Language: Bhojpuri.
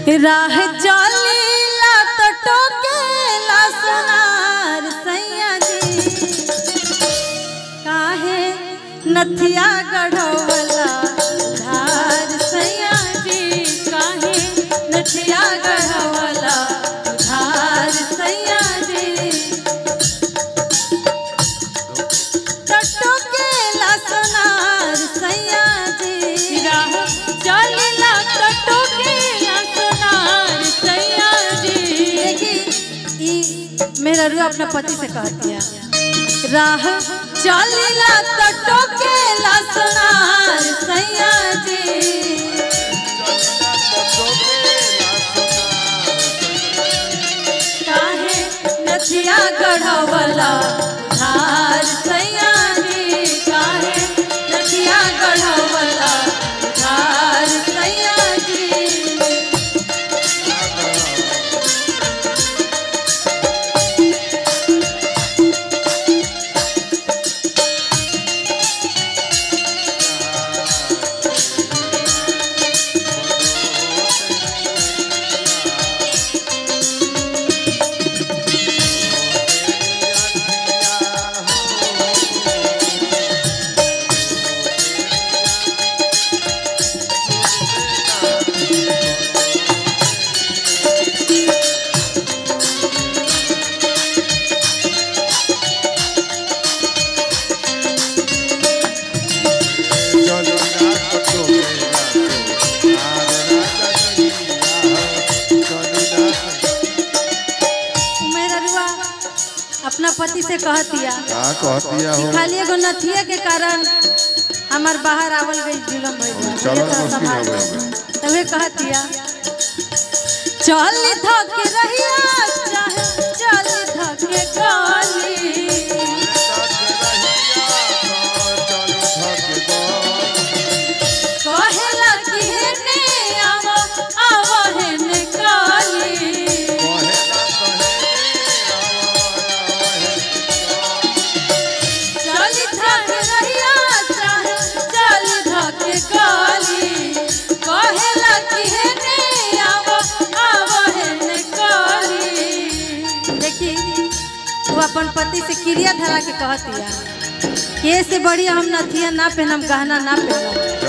राह चलीला तो टोकेला सोनार सैया जी काहे नथिया गढ़वला धार सैया जी काहे नथिया गढ़वला धार सैया जी टटोकेला सोनार सैया जी राह चलीला टटोकेला सोनार सैया जी देखी ई मेरा रू अपना पति से कहती है राह चलीला टटोकेला सोनार सैया जी काहे नथिया गढ़वला धार सैया जी काहे नथिया गढ़वला धार सैया जी मेरा रुआ अपना पति से कहतिया का कहतिया हो खाली एगो नथिया के कारण हमार बाहर आवल गई जुलम भइल चलल मुश्किल हो गइल तवे कहतिया चल धक रहिया चाहे चल धक काली कहेला कि हेने आवो आवो हेने काली चल धक रहिया चाहे चल धक काली कहेला कि हेने आवो आवो हेने काली देखी वो अपन पति से क्रिया धरा के कहतिया के से बढ़िया हम नथिया ना पहनम गहना ना पहनम